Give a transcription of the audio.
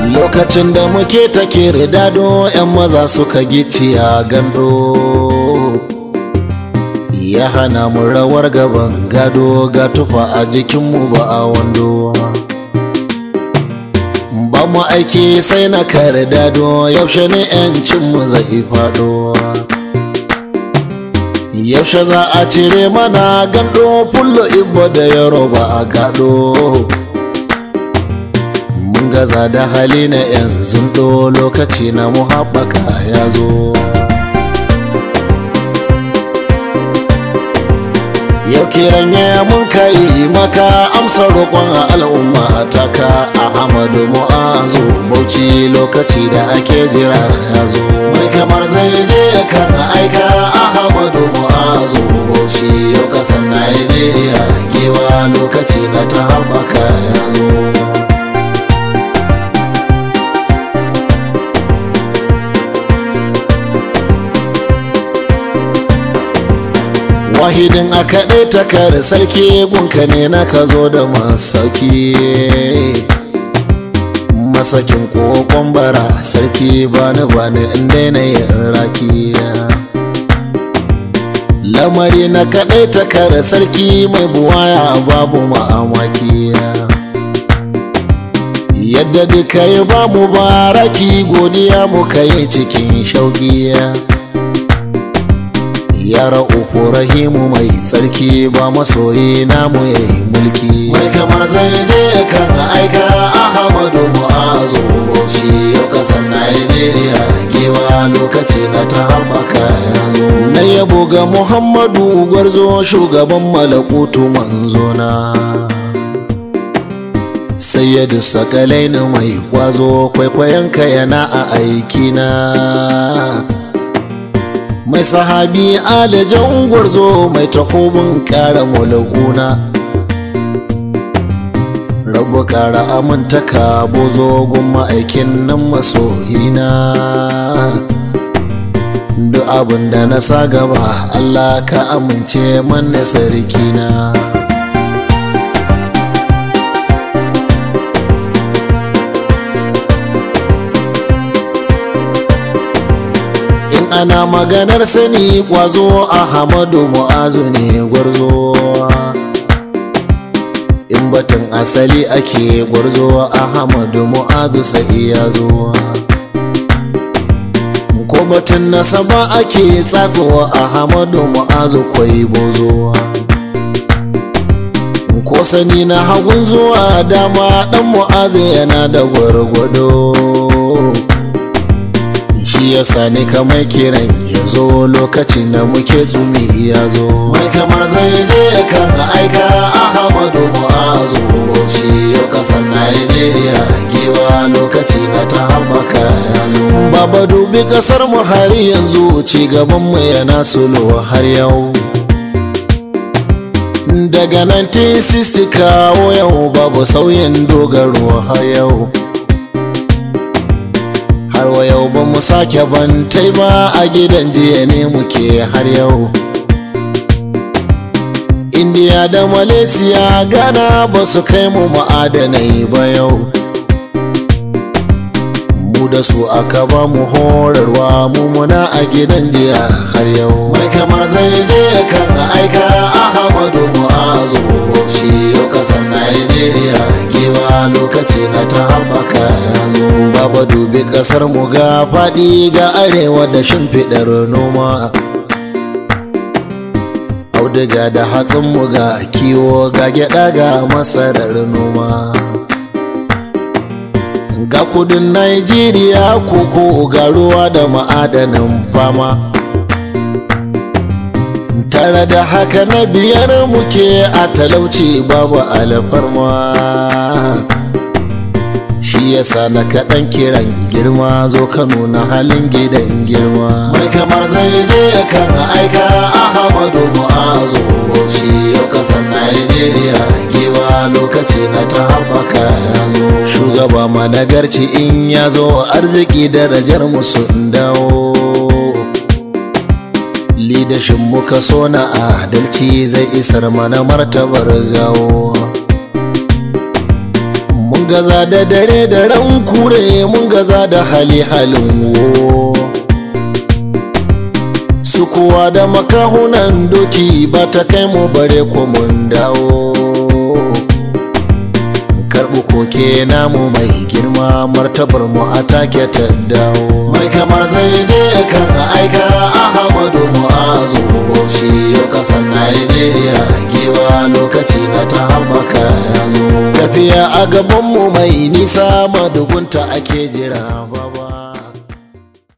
lokacin da muke take ridado 'yan maza suka gicciya gando ya hana mu rawar gaban gado ga tufa a jikinmu ba a wando ba mu aiki sai na kare dado yaushe ne 'yancinmu zai faɗo yaushe za a cire mana gando fullo ibba da yaroba a gado mun gaza da hali na yanzu do lokaci na mu haɓaka ya zo yau kiran ya mun kai maka amsa roƙon al'umma taka ahmadu mu'azu bauchi lokaci da ake jira ya zo mai kamar zai je kan aika ahmadu mu'azu bauchi yau kasan najeriya gewa lokaci na ta haɓaka ya zo wahidin a kaɗai takar sarki gunka ne na ka zo da masauki masakin kokon bara sarki bani bani in daina yin raki lamari na kaɗai takar sarki mai buwaya babu ma'amaki yadda duka yi ba mu baraki godiya muka yi cikin shauƙi yara uku rahimu mai tsarki ba masoyi namu ya yi mulki mai kamar zai je kan aika ahmadu mu'azu bauchi yau kasan najeriya gewa lokaci na ta haɓaka ya zo na yabo ga muhammadu gwarzo shugaban malakutu manzona sayyadu sakalai na mai kwazo kwaikwayonka yana a aikina mai sahabi alajan gwarzo mai takobin kara mulkuna rabu kara amintaka bozo gun ma'aikin nan masoyina duk abin da na sa gaba allah ka amince manne sarkina ana maganar sani kwazo ahmadu mu'azu ne gwarzo in batun asali ake gwarzo ahmadu mu'azu sai ya zo ko batun nasaba ake tsatso ahmadu mu'azu kwai bozo ko sani na hagun zuwa dama dan mu'azu yana da gwargwado shi ya sani kamar kiran ya zo lokacin da muke tsumi ya zo mai kamar zai je kan aika ahmadu mu'azu bauchi yau kasan najeriya gewa lokaci na ta haɓaka ya zo baba dubi kasar mu har yanzu ci gaban mu yana sulo har yau daga 1960 kawo yau babu sauyin dogaro har yau har wa yau ba mu sake bantai ba a gidan jiya ne muke har yau indiya da malaysia ghana ba su kai mu ma'adanai ba yau mu da su aka ba mu horarwa mu muna a gidan jiya har yau mai kamar zai je kan aika ahmadu mu'azu bauchi yau kasan najeriya gewa lokaci na ta haɓaka ya zo baba dubi ƙasar mu ga faɗi ga arewa da shimfiɗar noma auduga da hatsin mu ga kiwo ga gyaɗa ga masarar noma ga kudin Najeriya koko ga ruwa da ma'adanin fama tare da haka na biyar muke a talauci babu alfarma shi yasa na kaɗan kiran girma zo ka nuna halin gidan girma mai kamar zai je kan aika ahmadu mu'azu bauchi yau kasan najeriya gewa lokaci na ta haɓaka ya zo shugaba managarci in ya zo arziki darajar musu dawo lidashin muka so na adalci zai isar mana martabar gawo mun gaza da dare da ran kure mun gaza da hali halin wo su kuwa da makahunan doki ba ta kai mu bare ko mun dawo karɓi koke namu mai girma martabar mu a take ta dawo mai kamar zai je kan aika ahmadu mu'azu bauchi yau kasar najeriya giwa lokaci na ta haɓaka ya zo tafiya a gabanmu mai nisa madugunta ake jira baba